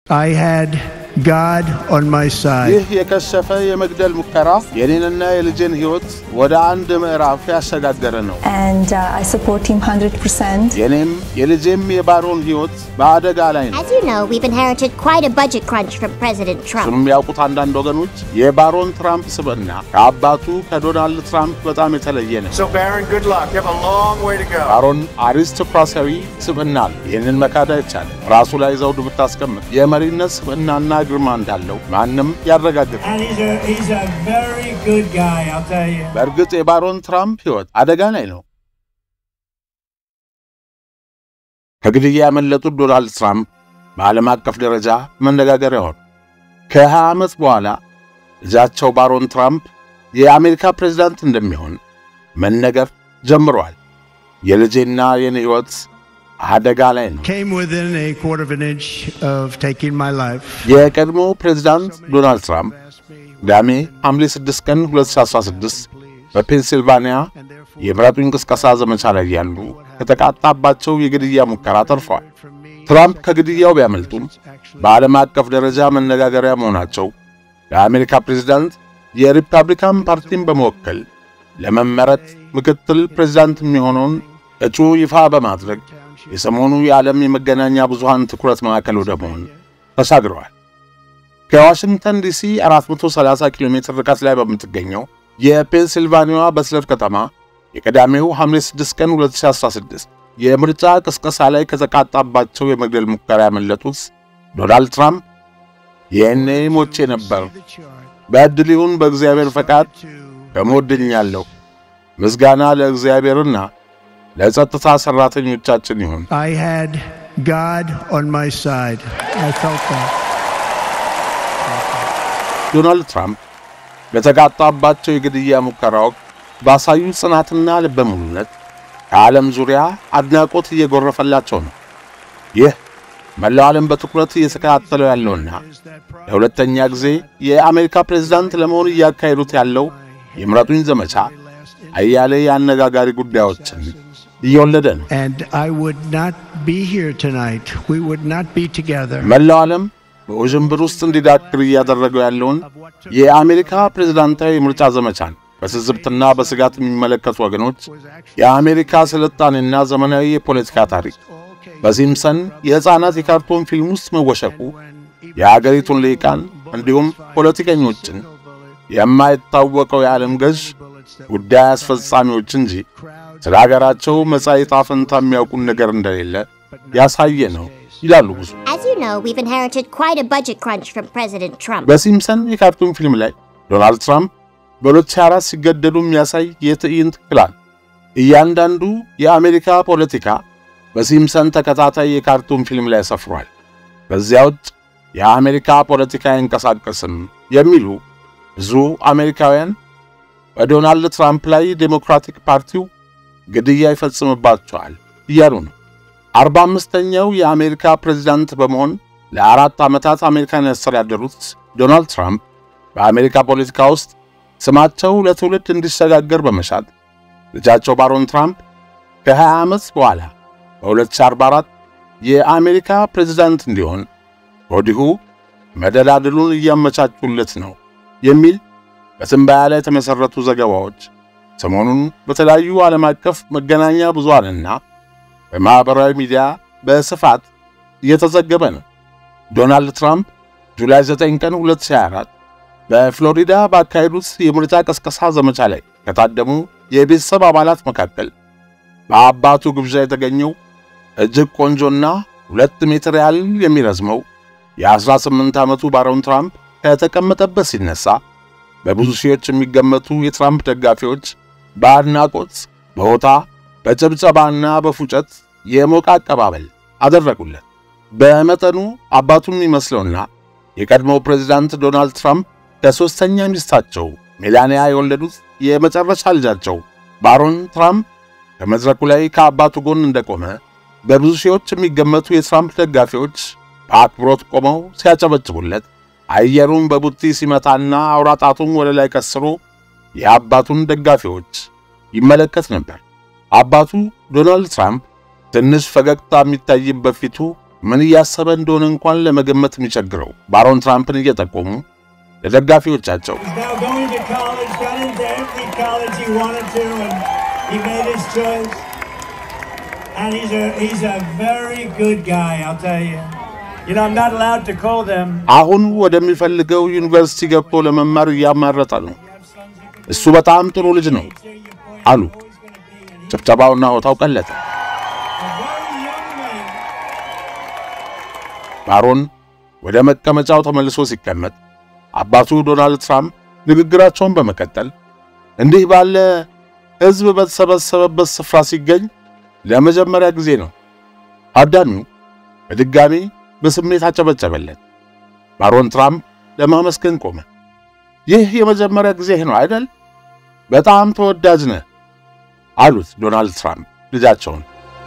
I had God on my side. ይህ የከሸፈ የመግደል ሙከራ የኔንና የልጄን ሕይወት ወደ አንድ ምዕራፍ ያሸጋገረ ነው። and uh, I support him 100%. የኔም የልጄም የባሮን ሕይወት በአደጋ ላይ ነው። As you know, we've inherited quite a budget crunch from President Trump. እሱንም ያውቁት አንዳንድ ወገኖች የባሮን ትራምፕ ስብዕና ከአባቱ ከዶናልድ ትራምፕ በጣም የተለየ ነው። So, Baron, good luck. You have a long way to go. ባሮን አሪስቶክራሲያዊ ስብዕና አለው። ይህንን መካድ አይቻልም። ራሱ ላይ ዘውድ ብታስቀምጥ የመሪነት ስብዕናና ግርማ እንዳለው ማንም ያረጋግጥ። And he's a, he's a very good guy, I'll tell you. በእርግጥ የባሮን ትራምፕ ሕይወት አደጋ ላይ ነው። ከግድያ ያመለጡት ዶናልድ ትራምፕ በዓለም አቀፍ ደረጃ መነጋገሪያ ሆኑ። ከ20 ዓመት በኋላ ልጃቸው ባሮን ትራምፕ የአሜሪካ ፕሬዝዳንት እንደሚሆን መነገር ጀምሯል። የልጄና የኔ ሕይወት አደጋ ላይ ነው። Came within a quarter of an inch of taking my life. የቀድሞ ፕሬዝዳንት ዶናልድ ትራምፕ ቅዳሜ ሐምሌ 6 ቀን 2016 በፔንሲልቫኒያ የምረጡኝ ቅስቀሳ ዘመቻ ላይ ያሉ ከተቃጣባቸው የግድያ ሙከራ ተርፈዋል። ትራምፕ ከግድያው ቢያመልጡም በዓለም አቀፍ ደረጃ መነጋገሪያ መሆናቸው ለአሜሪካ ፕሬዝዳንት የሪፐብሊካን ፓርቲን በመወከል ለመመረጥ ምክትል ፕሬዝዳንት የሚሆነውን እጩ ይፋ በማድረግ የሰሞኑ የዓለም የመገናኛ ብዙሃን ትኩረት ማዕከል ወደ መሆን ተሻግረዋል። ከዋሽንግተን ዲሲ 430 ኪሎ ሜትር ርቀት ላይ በምትገኘው የፔንሲልቫኒያዋ በስለር ከተማ የቀዳሜው ሐምሌ 6 ቀን 2016 የምርጫ ቅስቀሳ ላይ ከተቃጣባቸው የመግደል ሙከራ ያመለጡት ዶናልድ ትራምፕ ይህኔ ሞቼ ነበር፣ በዕድል ይሁን በእግዚአብሔር ፈቃድ ከሞት ድኛለሁ። ምስጋና ለእግዚአብሔርና ለጸጥታ ሠራተኞቻችን ይሁን። I had God on my side. I felt that. ዶናልድ ትራምፕ በተቃጣባቸው የግድያ ሙከራ ወቅት ባሳዩ ጽናትና ልበ ሙሉነት ከዓለም ዙሪያ አድናቆት እየጎረፈላቸው ነው። ይህ መላው ዓለም በትኩረት እየተከታተለው ያለውና ለሁለተኛ ጊዜ የአሜሪካ ፕሬዝዳንት ለመሆን እያካሄዱት ያለው የምረጡኝ ዘመቻ አያሌ የአነጋጋሪ ጉዳዮችን እየወለደ ነው። And I would not be here tonight. We would not be together. መላው ዓለም በውዥንብር ውስጥ እንዲዳክር እያደረገው ያለውን የአሜሪካ ፕሬዝዳንታዊ የምርጫ ዘመቻን በትዝብትና በስጋት የሚመለከቱ ወገኖች የአሜሪካ ስልጣኔና ዘመናዊ የፖለቲካ ታሪክ በሲምፕሰን የሕፃናት የካርቶን ፊልም ውስጥ መወሸቁ የአገሪቱን ልሂቃን እንዲሁም ፖለቲከኞችን የማይታወቀው የዓለም ገዥ ጉዳይ አስፈጻሚዎች እንጂ ስለ አገራቸው መጻኢ ዕጣ ፈንታ የሚያውቁን ነገር እንደሌለ ያሳየ ነው ይላሉ ብዙ። As you know, we've inherited quite a budget crunch from President Trump. በሲምፕሰን የካርቱን ፊልም ላይ ዶናልድ ትራምፕ በ2024 ሲገደሉ የሚያሳይ የትዕይንት ክላል እያንዳንዱ የአሜሪካ ፖለቲካ በሲምፕሰን ተከታታይ የካርቱን ፊልም ላይ ሰፍሯል። በዚያ ውጭ የአሜሪካ ፖለቲካ አይንቀሳቀስም የሚሉ ብዙ አሜሪካውያን በዶናልድ ትራምፕ ላይ ዴሞክራቲክ ፓርቲው ግድያ ይፈጽምባቸዋል እያሉ ነው። አርባ አምስተኛው የአሜሪካ ፕሬዚዳንት በመሆን ለአራት ዓመታት አሜሪካን ያስተዳደሩት ዶናልድ ትራምፕ በአሜሪካ ፖለቲካ ውስጥ ስማቸው ለትውልድ እንዲሸጋገር በመሻት ልጃቸው ባሮን ትራምፕ ከ20 ዓመት በኋላ በ2044 የአሜሪካ ፕሬዚዳንት እንዲሆን ወዲሁ መደላድሉን እያመቻቹለት ነው የሚል በትንበያ ላይ የተመሠረቱ ዘገባዎች ሰሞኑን በተለያዩ ዓለም አቀፍ መገናኛ ብዙሃንና በማኅበራዊ ሚዲያ በስፋት እየተዘገበ ነው። ዶናልድ ትራምፕ ጁላይ 9 ቀን 2024 በፍሎሪዳ ባካሄዱት የምርጫ ቀስቀሳ ዘመቻ ላይ ከታደሙ የቤተሰብ አባላት መካከል በአባቱ ግብዣ የተገኘው እጅግ ቆንጆና ሁለት ሜትር ያህል የሚረዝመው የ18 ዓመቱ ባሮን ትራምፕ ከተቀመጠበት ሲነሳ በብዙ ሺዎች የሚገመቱ የትራምፕ ደጋፊዎች በአድናቆት በሆታ በጭብጨባና በፉጨት የሞቀ አቀባበል አደረጉለት። በመጠኑ አባቱን የሚመስለውና የቀድሞው ፕሬዚዳንት ዶናልድ ትራምፕ ከሦስተኛ ሚስታቸው ሜላንያ የወለዱት የመጨረሻ ልጃቸው ባሮን ትራምፕ ከመድረኩ ላይ ከአባቱ ጎን እንደቆመ በብዙ ሺዎች የሚገመቱ የትራምፕ ደጋፊዎች በአክብሮት ቆመው ሲያጨበጭቡለት አየሩን በቡጢ ሲመታና አውራጣቱን ወደ ላይ ከስሮ የአባቱን ደጋፊዎች ይመለከት ነበር። አባቱ ዶናልድ ትራምፕ ትንሽ ፈገግታ የሚታይበት ፊቱ ምን እያሰበ እንደሆነ እንኳን ለመገመት የሚቸግረው ባሮን ትራምፕን እየጠቆሙ ለደጋፊዎቻቸው He's now going to college, got into every college he wanted to, and he made his choice. And he's a he's a very good guy, I'll tell you. You know, I'm not allowed to call them. አሁን ወደሚፈልገው ዩኒቨርሲቲ ገብቶ ለመማር እያማረጠ ነው። እሱ በጣም ጥሩ ልጅ ነው አሉ። ጭብጨባውና ሆታው ቀለጠ። Very young men. ባሮን ወደ መቀመጫው ተመልሶ ሲቀመጥ አባቱ ዶናልድ ትራምፕ ንግግራቸውን በመቀጠል እንዲህ ባለ ሕዝብ በተሰበሰበበት ስፍራ ሲገኝ ለመጀመሪያ ጊዜ ነው። ታዳሚው በድጋሚ በስሜት አጨበጨበለት። ባሮን ትራምፕ ለማመስገን ቆመ። ይህ የመጀመሪያ ጊዜ ነው አይደል? በጣም ተወዳጅ ነህ አሉት ዶናልድ ትራምፕ ልጃቸውን።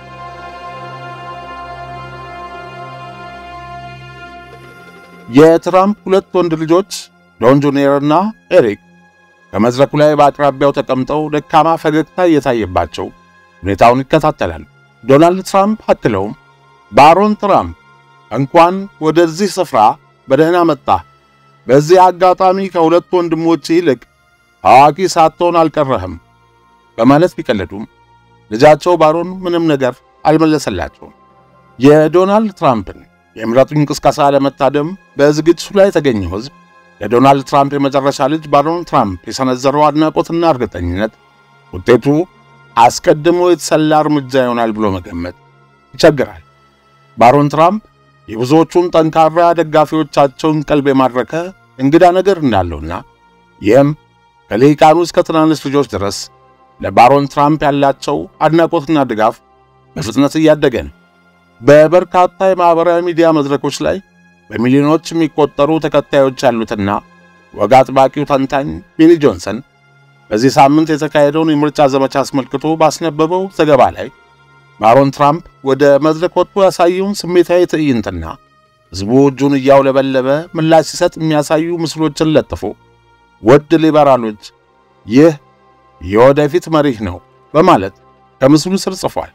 የትራምፕ ሁለት ወንድ ልጆች ዶን ጁኒየር እና ኤሪክ ከመድረኩ ላይ በአቅራቢያው ተቀምጠው ደካማ ፈገግታ እየታየባቸው ሁኔታውን ይከታተላሉ። ዶናልድ ትራምፕ አክለውም ባሮን ትራምፕ እንኳን ወደዚህ ስፍራ በደህና መጣ። በዚህ አጋጣሚ ከሁለት ወንድሞች ይልቅ ታዋቂ ሳትሆን አልቀረህም በማለት ቢቀለዱም ልጃቸው ባሮን ምንም ነገር አልመለሰላቸውም። የዶናልድ ትራምፕን የምረጡኝ ቅስቀሳ ለመታደም በዝግጅቱ ላይ የተገኘው ሕዝብ ለዶናልድ ትራምፕ የመጨረሻ ልጅ ባሮን ትራምፕ የሰነዘረው አድናቆትና እርግጠኝነት ውጤቱ አስቀድሞ የተሰላ እርምጃ ይሆናል ብሎ መገመት ይቸግራል። ባሮን ትራምፕ የብዙዎቹን ጠንካራ ደጋፊዎቻቸውን ቀልብ የማድረከ እንግዳ ነገር እንዳለውና ይህም ከልሂቃኑ እስከ ትናንሽ ልጆች ድረስ ለባሮን ትራምፕ ያላቸው አድናቆትና ድጋፍ በፍጥነት እያደገ ነው። በበርካታ የማኅበራዊ ሚዲያ መድረኮች ላይ በሚሊዮኖች የሚቆጠሩ ተከታዮች ያሉትና ወግ አጥባቂው ተንታኝ ቢሊ ጆንሰን በዚህ ሳምንት የተካሄደውን የምርጫ ዘመቻ አስመልክቶ ባስነበበው ዘገባ ላይ ባሮን ትራምፕ ወደ መድረክ ወጥቶ ያሳየውን ስሜታዊ ትዕይንትና ሕዝቡ እጁን እያውለበለበ ምላሽ ሲሰጥ የሚያሳዩ ምስሎችን ለጥፎ ውድ ሊበራሎች፣ ይህ የወደፊት መሪህ ነው በማለት ከምስሉ ስር ጽፏል።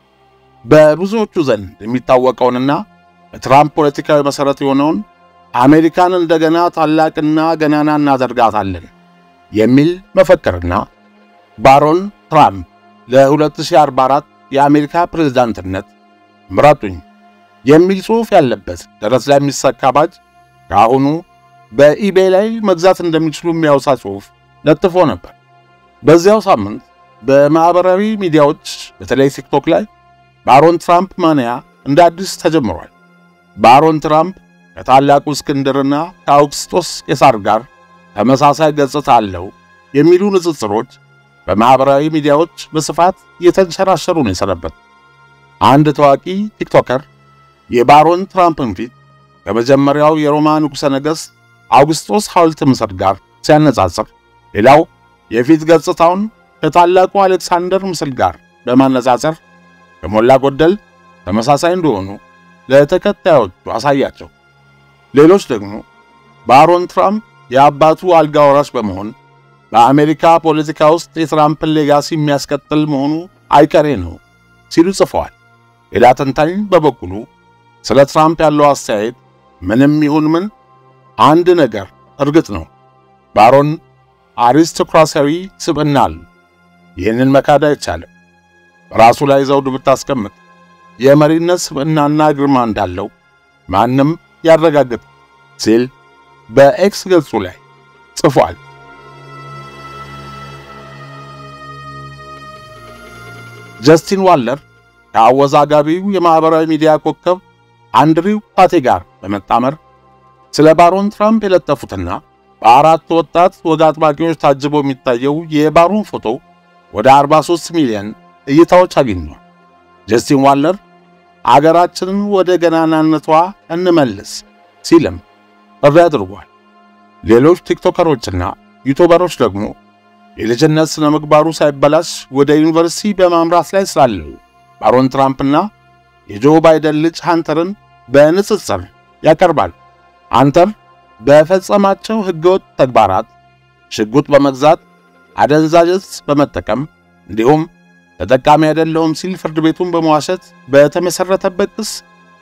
በብዙዎቹ ዘንድ የሚታወቀውንና በትራምፕ ፖለቲካዊ መሠረት የሆነውን አሜሪካን እንደገና ታላቅና ገናና እናደርጋታለን የሚል መፈክርና ባሮን ትራምፕ ለ2044 የአሜሪካ ፕሬዝዳንትነት ምረጡኝ የሚል ጽሑፍ ያለበት ደረት ላይ የሚሰካ ባጅ ከአሁኑ በኢቤይ ላይ መግዛት እንደሚችሉ የሚያወሳ ጽሑፍ ለጥፎ ነበር። በዚያው ሳምንት በማኅበራዊ ሚዲያዎች በተለይ ቲክቶክ ላይ ባሮን ትራምፕ ማንያ እንደ አዲስ ተጀምሯል። ባሮን ትራምፕ ከታላቁ እስክንድርና ከአውግስጦስ ቄሳር ጋር ተመሳሳይ ገጽታ አለው የሚሉ ንጽጽሮች በማኅበራዊ ሚዲያዎች በስፋት እየተንሸራሸሩ ነው የሰነበት። አንድ ታዋቂ ቲክቶከር የባሮን ትራምፕን ፊት ከመጀመሪያው የሮማ ንጉሠ ነገሥት አውግስጦስ ሐውልት ምስል ጋር ሲያነጻጽር፣ ሌላው የፊት ገጽታውን ከታላቁ አሌክሳንደር ምስል ጋር በማነጻጸር ከሞላ ጎደል ተመሳሳይ እንደሆኑ ለተከታዮቹ አሳያቸው። ሌሎች ደግሞ ባሮን ትራምፕ የአባቱ አልጋ ወራሽ በመሆን በአሜሪካ ፖለቲካ ውስጥ የትራምፕን ሌጋሲ የሚያስቀጥል መሆኑ አይቀሬ ነው ሲሉ ጽፈዋል። ሌላ ተንታኝ በበኩሉ ስለ ትራምፕ ያለው አስተያየት ምንም ይሁን ምን አንድ ነገር እርግጥ ነው፣ ባሮን አሪስቶክራሲያዊ ስብዕና አለው። ይህንን መካድ አይቻልም። በራሱ ላይ ዘውድ ብታስቀምጥ የመሪነት ስብዕናና ግርማ እንዳለው ማንም ያረጋግጥ ሲል በኤክስ ገጹ ላይ ጽፏል። ጀስቲን ዋለር ከአወዛጋቢው የማኅበራዊ ሚዲያ ኮከብ አንድሪው ፓቴ ጋር በመጣመር ስለ ባሮን ትራምፕ የለጠፉትና በአራት ወጣት ወግ አጥባቂዎች ታጅቦ የሚታየው የባሮን ፎቶ ወደ 43 ሚሊዮን እይታዎች አግኝቷል። ጀስቲን ዋለር አገራችንን ወደ ገናናነቷ እንመልስ ሲልም ጥሪ አድርጓል። ሌሎች ቲክቶከሮችና ዩቱበሮች ደግሞ የልጅነት ስነ ምግባሩ ሳይበላሽ ወደ ዩኒቨርሲቲ በማምራት ላይ ስላለው ባሮን ትራምፕና የጆ ባይደን ልጅ ሃንተርን በንጽጽር ያቀርባል። ሃንተር በፈጸማቸው ሕገወጥ ተግባራት ሽጉጥ በመግዛት አደንዛዥ ዕፅ በመጠቀም እንዲሁም ተጠቃሚ አይደለሁም ሲል ፍርድ ቤቱን በመዋሸት በተመሠረተበት ክስ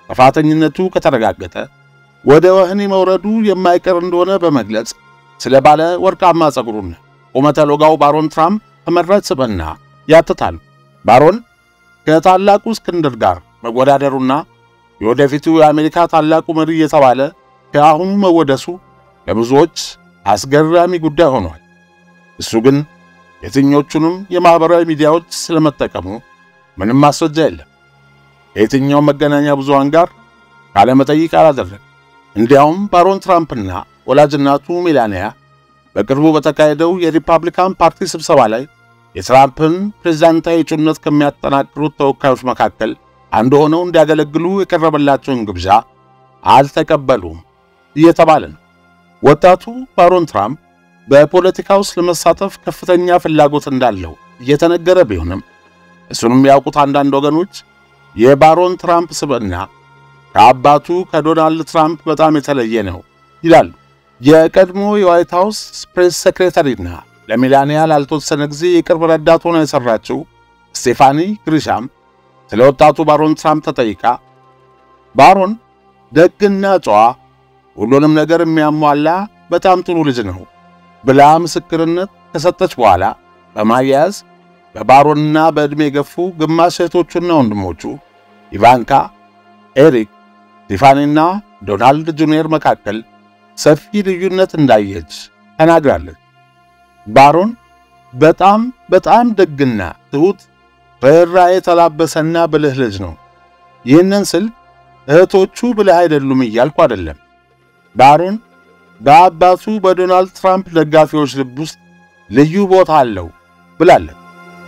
ጥፋተኝነቱ ከተረጋገጠ ወደ ወህኒ መውረዱ የማይቀር እንደሆነ በመግለጽ ስለ ባለ ወርቃማ ጸጉሩን ቁመተ ሎጋው ባሮን ትራምፕ ተመራጭ ስብዕና ያትታሉ። ባሮን ከታላቁ እስክንድር ጋር መወዳደሩና የወደፊቱ የአሜሪካ ታላቁ መሪ እየተባለ ከአሁኑ መወደሱ ለብዙዎች አስገራሚ ጉዳይ ሆኗል። እሱ ግን የትኞቹንም የማኅበራዊ ሚዲያዎች ስለመጠቀሙ ምንም ማስረጃ የለም። ከየትኛው መገናኛ ብዙሃን ጋር ቃለመጠይቅ አላደረገም። እንዲያውም ባሮን ትራምፕና ወላጅናቱ ሜላንያ በቅርቡ በተካሄደው የሪፐብሊካን ፓርቲ ስብሰባ ላይ የትራምፕን ፕሬዝዳንታዊ እጩነት ከሚያጠናክሩት ተወካዮች መካከል አንዱ ሆነው እንዲያገለግሉ የቀረበላቸውን ግብዣ አልተቀበሉም እየተባለ ነው። ወጣቱ ባሮን ትራምፕ በፖለቲካ ውስጥ ለመሳተፍ ከፍተኛ ፍላጎት እንዳለው እየተነገረ ቢሆንም እሱንም ያውቁት አንዳንድ ወገኖች የባሮን ትራምፕ ስብዕና ከአባቱ ከዶናልድ ትራምፕ በጣም የተለየ ነው ይላሉ። የቀድሞ የዋይት ሃውስ ፕሬስ ሴክሬታሪና ለሜላንያ ላልተወሰነ ጊዜ የቅርብ ረዳት ሆና የሠራችው ስቴፋኒ ግሪሻም ስለ ወጣቱ ባሮን ትራምፕ ተጠይቃ ባሮን ደግና ጨዋ፣ ሁሉንም ነገር የሚያሟላ በጣም ጥሩ ልጅ ነው ብላ ምስክርነት ከሰጠች በኋላ በማያያዝ በባሮንና በዕድሜ የገፉ ግማሽ እህቶቹና ወንድሞቹ ኢቫንካ፣ ኤሪክ፣ ስቲፋኒና ዶናልድ ጁኒየር መካከል ሰፊ ልዩነት እንዳየች ተናግራለች። ባሮን በጣም በጣም ደግና ትሑት ርኅራኄ የተላበሰና ብልህ ልጅ ነው። ይህንን ስል እህቶቹ ብልህ አይደሉም እያልኩ አይደለም። ባሮን በአባቱ በዶናልድ ትራምፕ ደጋፊዎች ልብ ውስጥ ልዩ ቦታ አለው ብላለች።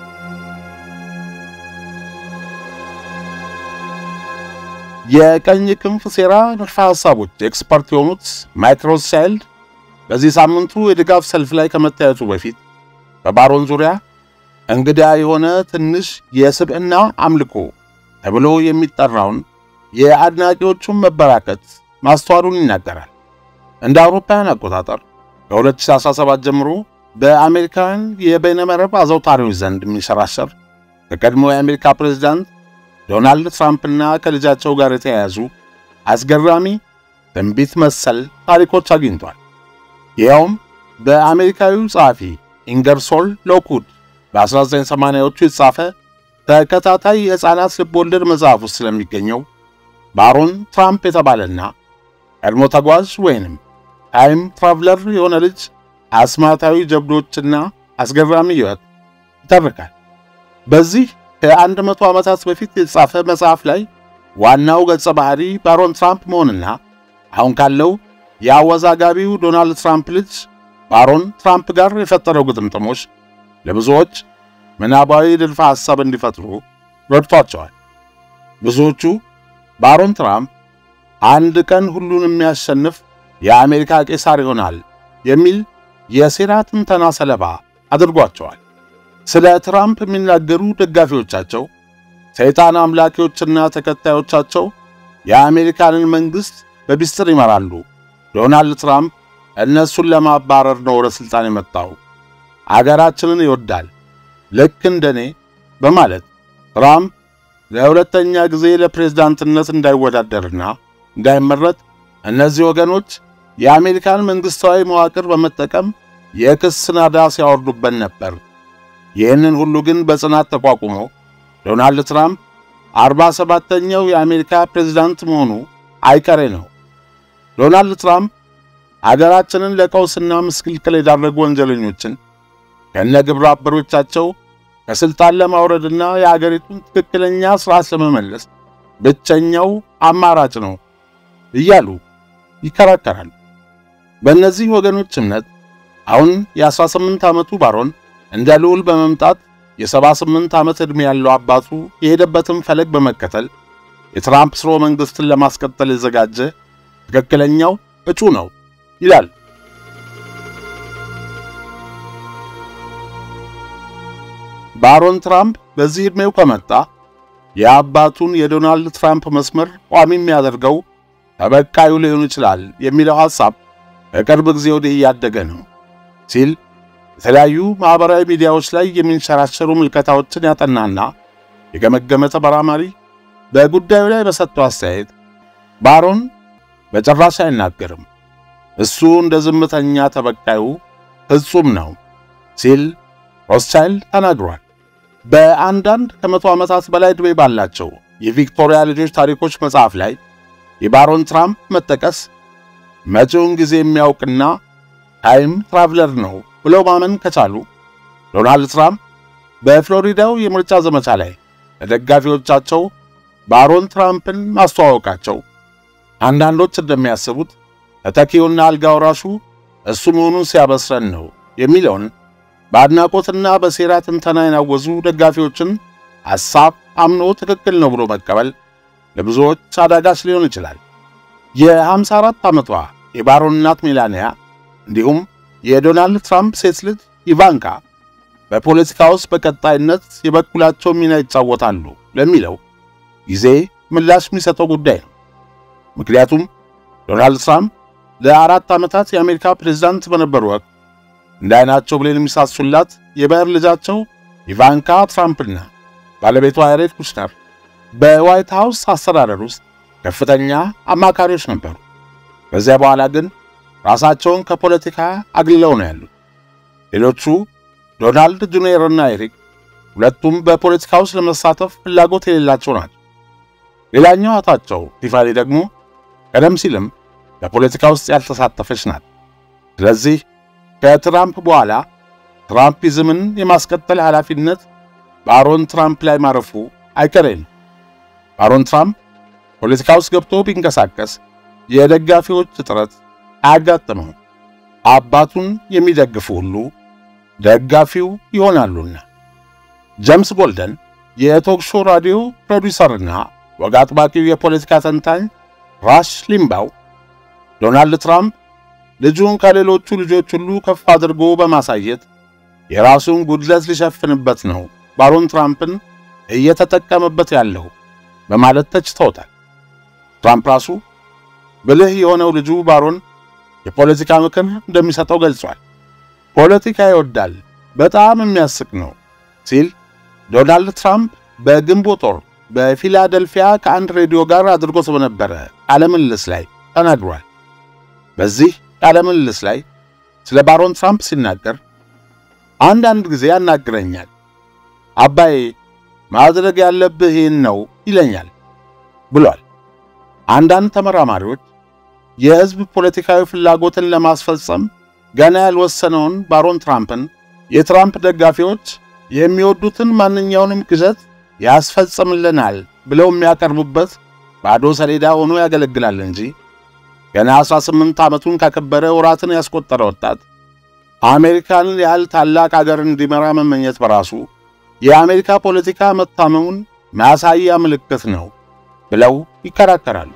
የቀኝ ክንፍ ሴራ ንድፈ ሐሳቦች ኤክስፐርት የሆኑት ማይክ ሮትሻይልድ በዚህ ሳምንቱ የድጋፍ ሰልፍ ላይ ከመታየቱ በፊት በባሮን ዙሪያ እንግዳ የሆነ ትንሽ የስብዕና አምልኮ ተብሎ የሚጠራውን የአድናቂዎቹን መበራከት ማስተዋሉን ይናገራል። እንደ አውሮፓውያን አቆጣጠር ከ2017 ጀምሮ በአሜሪካውያን የበይነመረብ አዘውታሪዎች ዘንድ የሚንሸራሸር ከቀድሞ የአሜሪካ ፕሬዝዳንት ዶናልድ ትራምፕና ከልጃቸው ጋር የተያያዙ አስገራሚ ትንቢት መሰል ታሪኮች አግኝቷል። ይኸውም በአሜሪካዊው ጸሐፊ ኢንገርሶል ሎክውድ በ1980ዎቹ የተጻፈ ተከታታይ የሕፃናት ልብወለድ መጽሐፍ ውስጥ ስለሚገኘው ባሮን ትራምፕ የተባለና ቀድሞ ተጓዥ ወይንም ታይም ትራቭለር የሆነ ልጅ አስማታዊ ጀብዶችና አስገራሚ ሕይወት ይተርካል። በዚህ ከአንድ መቶ ዓመታት በፊት የተጻፈ መጽሐፍ ላይ ዋናው ገጸ ባህሪ ባሮን ትራምፕ መሆንና አሁን ካለው የአወዛጋቢው ዶናልድ ትራምፕ ልጅ ባሮን ትራምፕ ጋር የፈጠረው ግጥምጥሞች ለብዙዎች ምናባዊ ንድፈ ሐሳብ እንዲፈጥሩ ረድቷቸዋል። ብዙዎቹ ባሮን ትራምፕ አንድ ቀን ሁሉን የሚያሸንፍ የአሜሪካ ቄሳር ይሆናል የሚል የሴራ ትንተና ሰለባ አድርጓቸዋል። ስለ ትራምፕ የሚናገሩ ደጋፊዎቻቸው ሰይጣን አምላኪዎችና ተከታዮቻቸው የአሜሪካንን መንግሥት በሚስጥር ይመራሉ። ዶናልድ ትራምፕ እነሱን ለማባረር ነው ወደ ሥልጣን የመጣው። አገራችንን ይወዳል ልክ እንደኔ በማለት ትራምፕ ለሁለተኛ ጊዜ ለፕሬዝዳንትነት እንዳይወዳደርና እንዳይመረጥ እነዚህ ወገኖች የአሜሪካን መንግሥታዊ መዋቅር በመጠቀም የክስ ናዳ ሲያወርዱበት ነበር። ይህንን ሁሉ ግን በጽናት ተቋቁሞ ዶናልድ ትራምፕ አርባ ሰባተኛው የአሜሪካ ፕሬዝዳንት መሆኑ አይቀሬ ነው። ዶናልድ ትራምፕ አገራችንን ለቀውስና ምስቅልቅል የዳረጉ ወንጀለኞችን ከነ ግብረ አበሮቻቸው ከሥልጣን ለማውረድና የአገሪቱን ትክክለኛ ሥርዓት ለመመለስ ብቸኛው አማራጭ ነው እያሉ ይከራከራሉ። በእነዚህ ወገኖች እምነት አሁን የ18 ዓመቱ ባሮን እንደ ልዑል በመምጣት የ78 ዓመት ዕድሜ ያለው አባቱ የሄደበትን ፈለግ በመከተል የትራምፕ ስርወ መንግሥትን ለማስቀጠል የዘጋጀ ትክክለኛው እጩ ነው ይላል። ባሮን ትራምፕ በዚህ ዕድሜው ከመጣ የአባቱን የዶናልድ ትራምፕ መስመር ቋሚ የሚያደርገው ተበካዩ ሊሆን ይችላል የሚለው ሐሳብ በቅርብ ጊዜ ወዲህ እያደገ ነው ሲል የተለያዩ ማኅበራዊ ሚዲያዎች ላይ የሚንሸራሸሩ ምልከታዎችን ያጠናና የገመገመ ተመራማሪ በጉዳዩ ላይ በሰጠው አስተያየት ባሮን በጭራሽ አይናገርም፣ እሱ እንደ ዝምተኛ ተበቃዩ ፍጹም ነው ሲል ሮስቻይልድ ተናግሯል። በአንዳንድ ከመቶ ዓመታት በላይ ዕድሜ ባላቸው የቪክቶሪያ ልጆች ታሪኮች መጽሐፍ ላይ የባሮን ትራምፕ መጠቀስ መጪውን ጊዜ የሚያውቅና ታይም ትራቭለር ነው ብለው ማመን ከቻሉ ዶናልድ ትራምፕ በፍሎሪዳው የምርጫ ዘመቻ ላይ ለደጋፊዎቻቸው ባሮን ትራምፕን ማስተዋወቃቸው አንዳንዶች እንደሚያስቡት ተተኪውና አልጋ ወራሹ እሱ መሆኑን ሲያበስረን ነው የሚለውን በአድናቆትና በሴራ ትንተና የናወዙ ደጋፊዎችን ሐሳብ አምኖ ትክክል ነው ብሎ መቀበል ለብዙዎች አዳጋች ሊሆን ይችላል። የ54 ዓመቷ የባሮን እናት ሜላንያ እንዲሁም የዶናልድ ትራምፕ ሴት ልጅ ኢቫንካ በፖለቲካ ውስጥ በቀጣይነት የበኩላቸው ሚና ይጫወታሉ ለሚለው ጊዜ ምላሽ የሚሰጠው ጉዳይ ነው። ምክንያቱም ዶናልድ ትራምፕ ለአራት ዓመታት የአሜሪካ ፕሬዝዳንት በነበሩ ወቅት እንደ ዓይናቸው ብሌን የሚሳሱላት የባየር ልጃቸው ኢቫንካ ትራምፕና ባለቤቷ ያሬድ ኩሽነር በዋይት ሃውስ አስተዳደር ውስጥ ከፍተኛ አማካሪዎች ነበሩ። ከዚያ በኋላ ግን ራሳቸውን ከፖለቲካ አግልለው ነው ያሉት። ሌሎቹ ዶናልድ ጁኒየርና ኤሪክ ሁለቱም በፖለቲካ ውስጥ ለመሳተፍ ፍላጎት የሌላቸው ናቸው። ሌላኛው እህታቸው ቲፋኒ ደግሞ ቀደም ሲልም በፖለቲካ ውስጥ ያልተሳተፈች ናት። ስለዚህ ከትራምፕ በኋላ ትራምፒዝምን የማስቀጠል ኃላፊነት ባሮን ትራምፕ ላይ ማረፉ አይቀሬ ነው። ባሮን ትራምፕ ፖለቲካ ውስጥ ገብቶ ቢንቀሳቀስ የደጋፊዎች እጥረት አያጋጥመው። አባቱን የሚደግፉ ሁሉ ደጋፊው ይሆናሉና። ጄምስ ቦልደን የቶክሾ ራዲዮ ፕሮዲውሰርና ወግ አጥባቂው የፖለቲካ ተንታኝ ራሽ ሊምባው ዶናልድ ትራምፕ ልጁን ከሌሎቹ ልጆች ሁሉ ከፍ አድርጎ በማሳየት የራሱን ጉድለት ሊሸፍንበት ነው ባሮን ትራምፕን እየተጠቀመበት ያለው በማለት ተችተውታል። ትራምፕ ራሱ ብልህ የሆነው ልጁ ባሮን የፖለቲካ ምክር እንደሚሰጠው ገልጿል። ፖለቲካ ይወዳል፣ በጣም የሚያስቅ ነው ሲል ዶናልድ ትራምፕ በግንቦት ወር በፊላደልፊያ ከአንድ ሬዲዮ ጋር አድርጎት በነበረ ቃለ ምልልስ ላይ ተናግሯል። በዚህ ቃለ ምልልስ ላይ ስለ ባሮን ትራምፕ ሲናገር አንዳንድ ጊዜ ያናግረኛል፣ አባዬ ማድረግ ያለብህ ይህን ነው ይለኛል ብሏል። አንዳንድ ተመራማሪዎች የሕዝብ ፖለቲካዊ ፍላጎትን ለማስፈጸም ገና ያልወሰነውን ባሮን ትራምፕን የትራምፕ ደጋፊዎች የሚወዱትን ማንኛውንም ግዘት ያስፈጽምልናል ብለው የሚያቀርቡበት ባዶ ሰሌዳ ሆኖ ያገለግላል እንጂ ገና 18 ዓመቱን ካከበረ ወራትን ያስቆጠረ ወጣት አሜሪካንን ያህል ታላቅ አገር እንዲመራ መመኘት በራሱ የአሜሪካ ፖለቲካ መታመሙን ማሳያ ምልክት ነው ብለው ይከራከራሉ።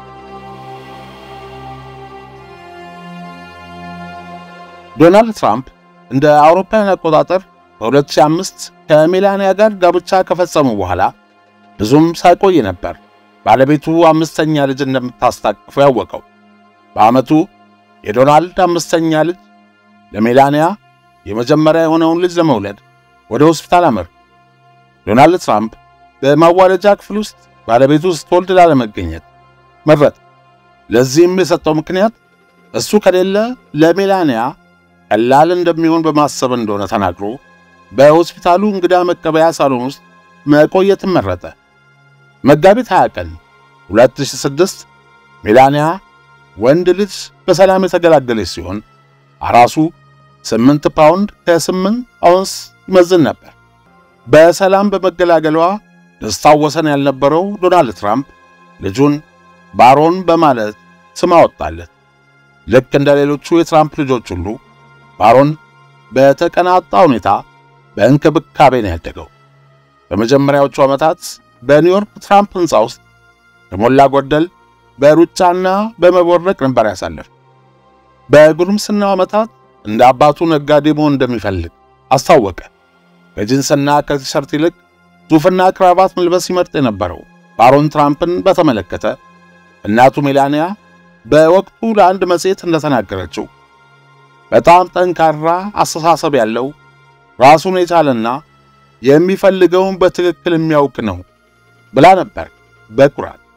ዶናልድ ትራምፕ እንደ አውሮፓውያን አቆጣጠር በ2005 ከሜላንያ ጋር ጋብቻ ከፈጸሙ በኋላ ብዙም ሳይቆይ ነበር ባለቤቱ አምስተኛ ልጅ እንደምታስታቅፉ ያወቀው። በዓመቱ የዶናልድ አምስተኛ ልጅ ለሜላንያ የመጀመሪያ የሆነውን ልጅ ለመውለድ ወደ ሆስፒታል አመሩ። ዶናልድ ትራምፕ በማዋለጃ ክፍል ውስጥ ባለቤቱ ስትወልድ ላለመገኘት መረጠ። ለዚህም የሰጠው ምክንያት እሱ ከሌለ ለሜላንያ ቀላል እንደሚሆን በማሰብ እንደሆነ ተናግሮ በሆስፒታሉ እንግዳ መቀበያ ሳሎን ውስጥ መቆየትን መረጠ። መጋቢት 20 ቀን 2006 ሜላንያ ወንድ ልጅ በሰላም የተገላገለች ሲሆን አራሱ 8 ፓውንድ ከ8 አውንስ ይመዝን ነበር። በሰላም በመገላገሏ ደስታው ወሰን ያልነበረው ዶናልድ ትራምፕ ልጁን ባሮን በማለት ስም አወጣለት። ልክ እንደ ሌሎቹ የትራምፕ ልጆች ሁሉ ባሮን በተቀናጣ ሁኔታ በእንክብካቤ ነው ያደገው። በመጀመሪያዎቹ ዓመታት በኒውዮርክ ትራምፕ ሕንፃ ውስጥ ከሞላ ጎደል በሩጫና በመቦረቅ ነበር ያሳለፍ። በጉርምስናው ዓመታት እንደ አባቱ ነጋዴ መሆን እንደሚፈልግ አስታወቀ። ከጂንስና ከቲሸርት ይልቅ ሱፍና ክራባት መልበስ ይመርጥ የነበረው ባሮን ትራምፕን በተመለከተ እናቱ ሜላንያ በወቅቱ ለአንድ መጽሔት እንደተናገረችው በጣም ጠንካራ አስተሳሰብ ያለው ራሱን የቻለና የሚፈልገውን በትክክል የሚያውቅ ነው ብላ ነበር በኩራት።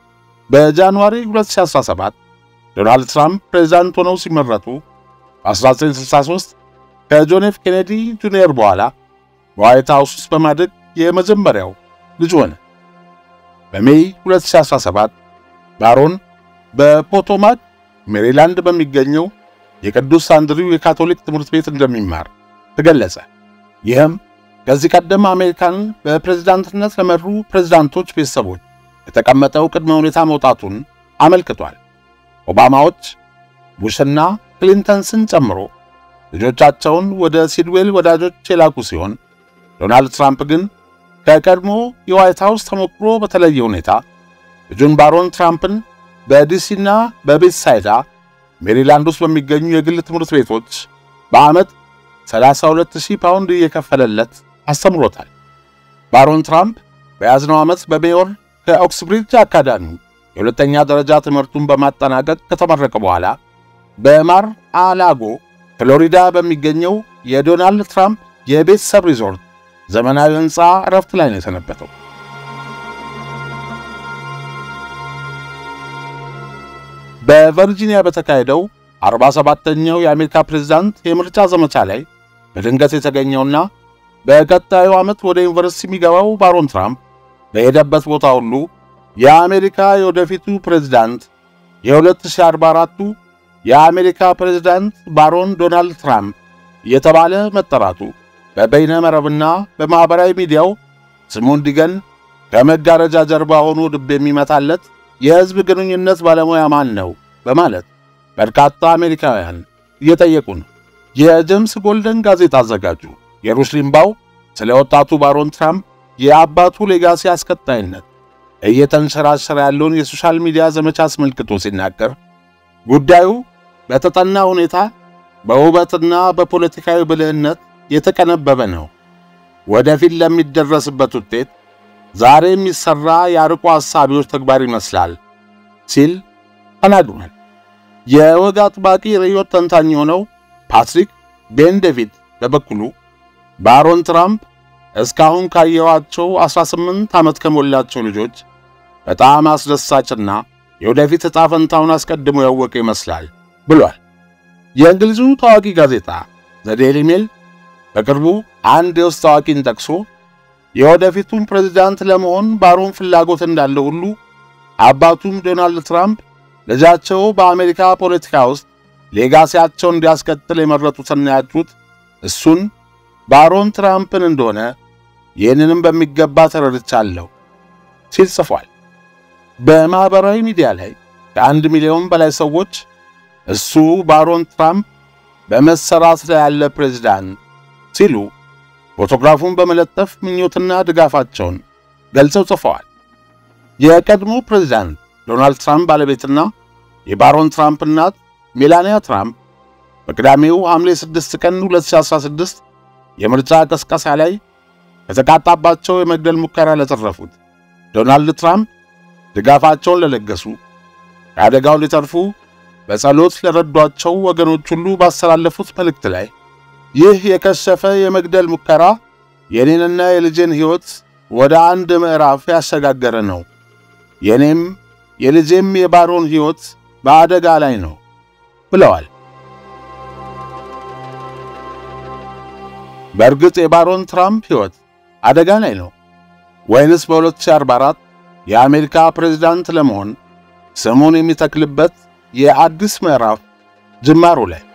በጃንዋሪ 2017 ዶናልድ ትራምፕ ፕሬዝዳንት ሆነው ሲመረጡ በ1963 ከጆን ኤፍ ኬኔዲ ጁኒየር በኋላ በዋይት ሃውስ ውስጥ በማደግ የመጀመሪያው ልጅ ሆነ። በሜይ 2017 ባሮን በፖቶማክ ሜሪላንድ በሚገኘው የቅዱስ አንድሪው የካቶሊክ ትምህርት ቤት እንደሚማር ተገለጸ። ይህም ከዚህ ቀደም አሜሪካንን በፕሬዝዳንትነት ለመሩ ፕሬዝዳንቶች ቤተሰቦች የተቀመጠው ቅድመ ሁኔታ መውጣቱን አመልክቷል። ኦባማዎች ቡሽና ክሊንተንስን ጨምሮ ልጆቻቸውን ወደ ሲድዌል ወዳጆች የላኩ ሲሆን ዶናልድ ትራምፕ ግን ከቀድሞ የዋይት ሃውስ ተሞክሮ በተለየ ሁኔታ ልጁን ባሮን ትራምፕን በዲሲና በቤትሳይዳ ሜሪላንድ ውስጥ በሚገኙ የግል ትምህርት ቤቶች በዓመት 32000 ፓውንድ እየከፈለለት አስተምሮታል። ባሮን ትራምፕ በያዝነው ዓመት በሜዮር ከኦክስብሪድጅ አካዳሚ የሁለተኛ ደረጃ ትምህርቱን በማጠናቀቅ ከተመረቀ በኋላ በማር አላጎ ፍሎሪዳ በሚገኘው የዶናልድ ትራምፕ የቤተሰብ ሪዞርት ዘመናዊ ሕንፃ እረፍት ላይ ነው የሰነበተው። በቨርጂኒያ በተካሄደው 47ኛው የአሜሪካ ፕሬዝዳንት የምርጫ ዘመቻ ላይ በድንገት የተገኘውና በቀጣዩ ዓመት ወደ ዩኒቨርሲቲ የሚገባው ባሮን ትራምፕ በሄደበት ቦታ ሁሉ የአሜሪካ የወደፊቱ ፕሬዝዳንት የ2044ቱ የአሜሪካ ፕሬዝዳንት ባሮን ዶናልድ ትራምፕ እየተባለ መጠራቱ በበይነ መረብና በማኅበራዊ ሚዲያው ስሙ እንዲገን ከመጋረጃ ጀርባ ሆኖ ልብ የሚመታለት የሕዝብ ግንኙነት ባለሙያ ማን ነው በማለት በርካታ አሜሪካውያን እየጠየቁ ነው። የጄምስ ጎልደን ጋዜጣ አዘጋጁ የሩሽ ሊምባው ስለ ወጣቱ ባሮን ትራምፕ የአባቱ ሌጋሲ አስከታይነት እየተንሸራሸረ ያለውን የሶሻል ሚዲያ ዘመቻ አስመልክቶ ሲናገር ጉዳዩ በተጠና ሁኔታ በውበትና በፖለቲካዊ ብልህነት የተቀነበበ ነው። ወደፊት ለሚደረስበት ውጤት ዛሬ የሚሰራ የአርቆ ሐሳቢዎች ተግባር ይመስላል ሲል ተናግሯል። የወግ አጥባቂ ርዕዮት ተንታኝ የሆነው ፓትሪክ ቤን ዴቪድ በበኩሉ ባሮን ትራምፕ እስካሁን ካየዋቸው 18 ዓመት ከሞላቸው ልጆች በጣም አስደሳችና የወደፊት ዕጣ ፈንታውን አስቀድሞ ያወቀ ይመስላል ብሏል። የእንግሊዙ ታዋቂ ጋዜጣ ዘ ዴይሊ ሜል በቅርቡ አንድ የውስጥ ታዋቂን ጠቅሶ የወደፊቱን ፕሬዝዳንት ለመሆን ባሮን ፍላጎት እንዳለው ሁሉ አባቱም ዶናልድ ትራምፕ ልጃቸው በአሜሪካ ፖለቲካ ውስጥ ሌጋሲያቸውን እንዲያስቀጥል የመረጡትና ያጩት እሱን ባሮን ትራምፕን እንደሆነ ይህንንም በሚገባ ተረድቻለሁ ሲል ጽፏል። በማኅበራዊ ሚዲያ ላይ ከአንድ ሚሊዮን በላይ ሰዎች እሱ ባሮን ትራምፕ በመሰራት ላይ ያለ ፕሬዝዳንት ሲሉ ፎቶግራፉን በመለጠፍ ምኞትና ድጋፋቸውን ገልጸው ጽፈዋል። የቀድሞ ፕሬዝዳንት ዶናልድ ትራምፕ ባለቤትና የባሮን ትራምፕ እናት ሜላኒያ ትራምፕ በቅዳሜው ሐምሌ 6 ቀን 2016 የምርጫ ቀስቀሳ ላይ ከተቃጣባቸው የመግደል ሙከራ ለተረፉት ዶናልድ ትራምፕ ድጋፋቸውን ለለገሱ ከአደጋው ሊተርፉ በጸሎት ለረዷቸው ወገኖች ሁሉ ባስተላለፉት መልእክት ላይ ይህ የከሸፈ የመግደል ሙከራ የኔንና የልጄን ሕይወት ወደ አንድ ምዕራፍ ያሸጋገረ ነው። የኔም የልጄም የባሮን ሕይወት በአደጋ ላይ ነው ብለዋል። በእርግጥ የባሮን ትራምፕ ሕይወት አደጋ ላይ ነው ወይንስ በ2044 የአሜሪካ ፕሬዝዳንት ለመሆን ስሙን የሚተክልበት የአዲስ ምዕራፍ ጅማሮ ላይ